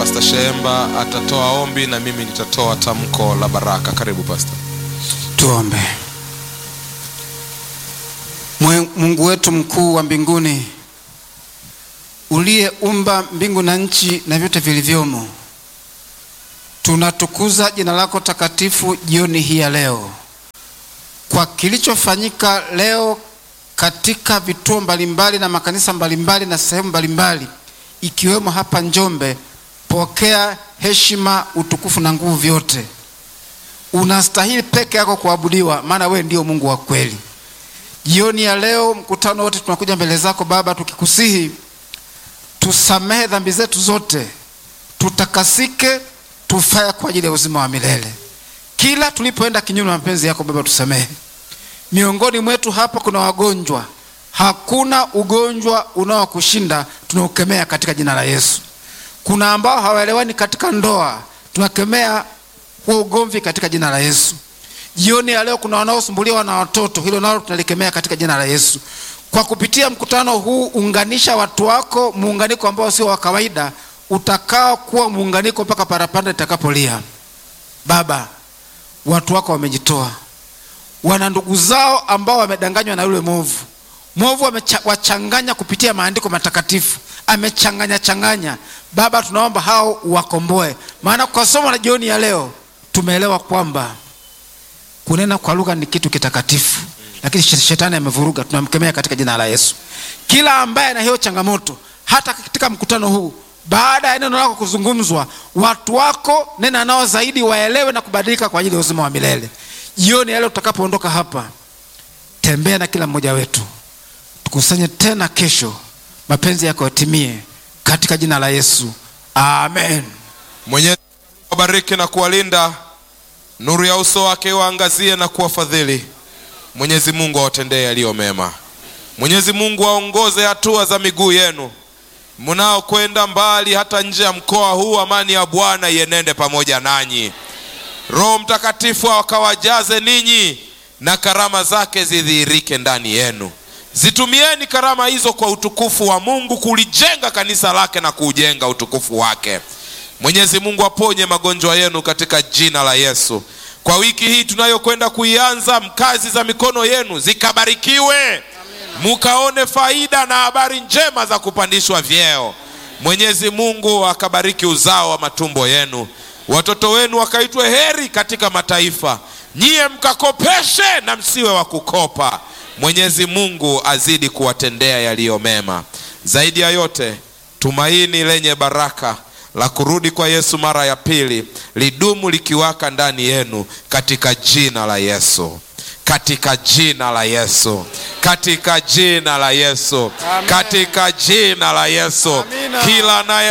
Pastor Shemba atatoa ombi na mimi nitatoa tamko la baraka. Karibu Pastor. Tuombe. Mwe- Mungu wetu mkuu wa mbinguni, uliyeumba mbingu na nchi na vyote vilivyomo, tunatukuza jina lako takatifu jioni hii ya leo kwa kilichofanyika leo katika vituo mbalimbali na makanisa mbalimbali na sehemu mbalimbali ikiwemo hapa Njombe. Pokea heshima, utukufu na nguvu vyote unastahili peke yako kuabudiwa, maana wewe ndio Mungu wa kweli. Jioni ya leo, mkutano wote tunakuja mbele zako Baba, tukikusihi tusamehe dhambi zetu zote, tutakasike, tufae kwa ajili ya uzima wa milele. Kila tulipoenda kinyume na mapenzi yako Baba, tusamehe. Miongoni mwetu hapa kuna wagonjwa, hakuna ugonjwa unaokushinda, tunaukemea katika jina la Yesu. Kuna ambao hawaelewani katika ndoa, tunakemea huo ugomvi katika jina la Yesu. Jioni ya leo kuna wanaosumbuliwa na watoto, hilo nalo tunalikemea katika jina la Yesu. Kwa kupitia mkutano huu, unganisha watu wako, muunganiko ambao sio wa kawaida, utakao kuwa muunganiko mpaka parapanda itakapolia. Baba, watu wako wamejitoa, wana ndugu zao ambao wamedanganywa na yule mwovu. Mwovu amewachanganya kupitia maandiko matakatifu, amechanganya changanya. Baba, tunaomba hao uwakomboe, maana kwa somo la jioni ya leo tumeelewa kwamba kunena kwa lugha ni kitu kitakatifu, lakini shetani amevuruga. Tunamkemea katika jina la Yesu. Kila ambaye ana hiyo changamoto, hata katika mkutano huu, baada ya neno lako kuzungumzwa, watu wako nena nao zaidi, waelewe na kubadilika kwa ajili ya uzima wa milele. Jioni ya leo tutakapoondoka hapa, tembea na kila mmoja wetu, tukusanye tena kesho, mapenzi yako yatimie katika jina la Yesu, amen. Mwenyezi Mungu awabariki na kuwalinda, nuru ya uso wake waangazie na kuwafadhili. Mwenyezi Mungu awatendee yaliyo mema. Mwenyezi Mungu aongoze hatua za miguu yenu mnaokwenda mbali, hata nje ya mkoa huu. Amani ya Bwana ienende pamoja nanyi. Roho Mtakatifu akawajaze ninyi na karama zake zidhihirike ndani yenu. Zitumieni karama hizo kwa utukufu wa Mungu, kulijenga kanisa lake na kuujenga utukufu wake. Mwenyezi Mungu aponye magonjwa yenu katika jina la Yesu. Kwa wiki hii tunayokwenda kuianza, kazi za mikono yenu zikabarikiwe, mukaone faida na habari njema za kupandishwa vyeo. Mwenyezi Mungu akabariki uzao wa matumbo yenu, watoto wenu wakaitwe heri katika mataifa, nyiye mkakopeshe na msiwe wa kukopa. Mwenyezi Mungu azidi kuwatendea yaliyo mema. Zaidi ya yote, tumaini lenye baraka la kurudi kwa Yesu mara ya pili lidumu likiwaka ndani yenu katika jina la Yesu, katika jina la Yesu, katika jina la Yesu, Amen. katika jina la Yesu. Amina. Kila anaye